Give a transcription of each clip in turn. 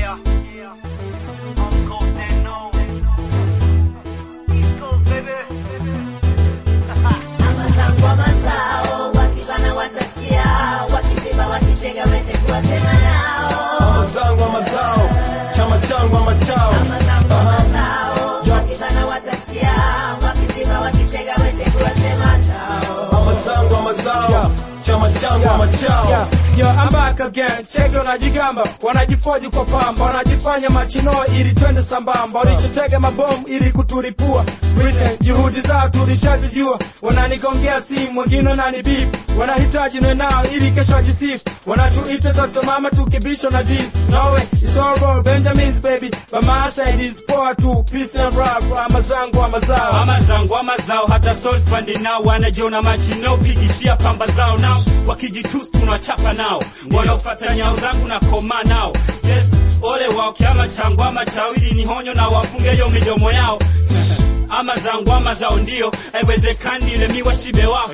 Yeah. Uncle Deno. East Coast, baby. Amazangu amazao wakibana watachia wakiziba wakitega wete kuwasema nao Amazangu amazao, chama changu ama chao. Amazangu amazao wakibana watachia wakiziba wakitega wete kuwasema nao Amazangu amazao, chama changu ama chao. Yeah, yeah, I'm back again. Cheki wanajigamba, wanajifoji kwa pamba, wanajifanya machino ili twende sambamba, walichotega mabomu ili kuturipua. Recent juhudi zao tulishazijua, wananigongea simu, wengine wananibip, wanahitaji nwe nao ili kesho wajisifu, wanatuita toto mama tukibisho na dis. No way, it's all roll, Benjamin's baby, but my side is poor too. Peace and rap, ama zangu ama zao. ama zangu ama zao hata stories pande nao wanajiona machino pigishia pamba zao nao wakijitus tunachapa nao wanaofata nyao zangu na koma nao yes ole wao kiama changu ama chawili ni honyo na wafunge hiyo midomo yao ama zangu ama zao ndio haiwezekani ile miwa shibe wao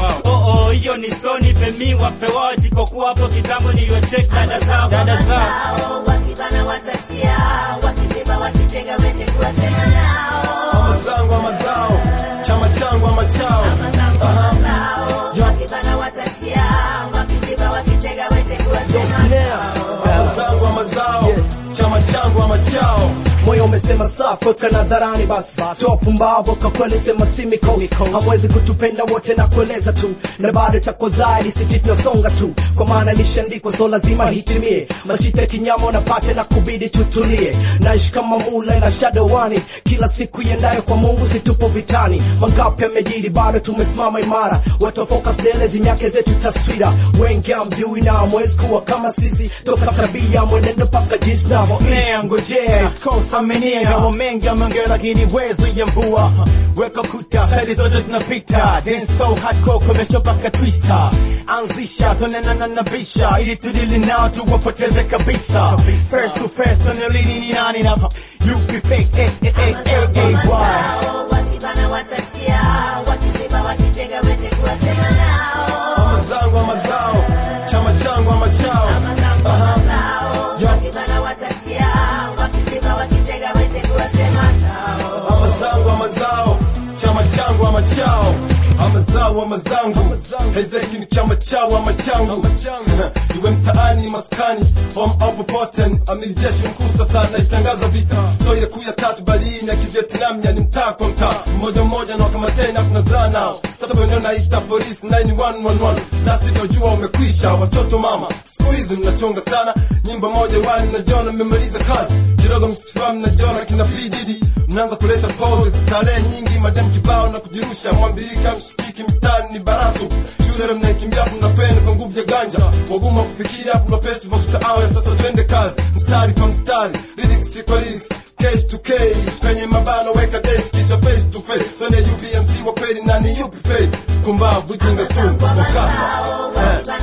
oh oh hiyo ni soni pemi wape wao jikokuwa hapo kitambo niliwachek dada zao dada zao Nao wakibana watachia wakiziba wakitega wete kuwasema nao Amazangu amazao, chama changu ama chao. Amazangu amazao wakibana watachia wakiziba wakitega wete kuwasema nao Amazangu amazao, chama changu ama chao. moyo umesema safi weka nadharani basi toa pumbavu kwa kweli sema simikos hamwezi kutupenda wote na kueleza tu na bado tako zaidi siti tunasonga tu kwa maana lishandikwa so lazima hitimie mashita kinyama unapate na kubidi tutulie naishi kama mula na shadowani kila siku iendayo kwa mungu situpo vitani mangapi yamejiri bado tumesimama imara watofocus dele zinyake zetu taswira wengi amjui na amwezi kuwa kama sisi toka tabia mwenendo paka jinsi navoishi Snare ngojea East Coast aminia Gawa mengi ameongea lakini wezo ya mvua Weka kuta Stadi zote tunapita Dance so hardcore komesho paka twister Anzisha tonena na nabisha Ili tudili nao tuwapoteze kabisa First to first tonelini ni nani na Yupi fake eh eh eh eh eh why Amazao wakibana watachia wakiziba wakitega wete kuwasema nao Amazangu amazao, chama changu ama chao. Amazangu amazao wakibana watachia wakiziba wakitega wete kuwasema nao Amazangu amazao, chama changu ama chao. Amazao amazangu, hezeki ni chama chao ama changu. Iwe mtaani maskani, home au popote, amiri jeshi mkuu sasa naitangaza vita. So ile kuu ya tatu balini ya kivietnam yani mtaa kwa mtaa, mmoja mmoja na wakamateni na tunazaa nao. Tata wenyewe naita polisi 9111, na sivyojua umekwisha. Watoto mama, siku hizi mnachonga sana, nyimbo moja wani na Jona mmemaliza kazi kidogo mkisifahamu na Jona kina P Diddy mnaanza kuleta poses starehe nyingi madem kibao na kujirusha mwambirika mshikiki mtani ni baratu shule mnaikimbia mnakwenda kwa nguvu ya ganja waguma kufikiria kuna pesa vya kusahau ya sasa twende kazi mstari kwa mstari lyrics kwa lyrics case to case kwenye mabano weka desk kisha face to face twende UBMC wa kweli na ni yupi fake kumbavu jinga sumu wakasa eh.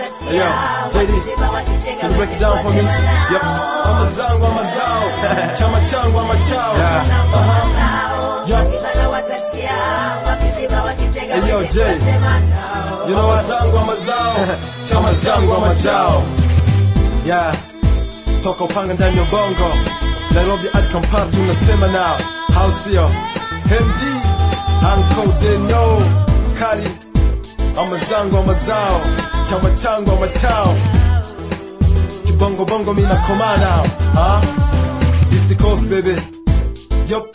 Yeah, JD, Can you break it down for me? Yep. Amazangu amazao, chama changu ama chao. Yep. Hey, yo, Jay. You know wazangu amazao, chama changu ama chao. Yeah. Toka upanga ndani ya bongo. Nairobi hadi Kampala tunasema now. How sio? MD, Uncle Deno, Kali. Amazangu amazao, chama changu ama chao. Kibongo bongo mina koma now. Huh? East Coast baby. Yup.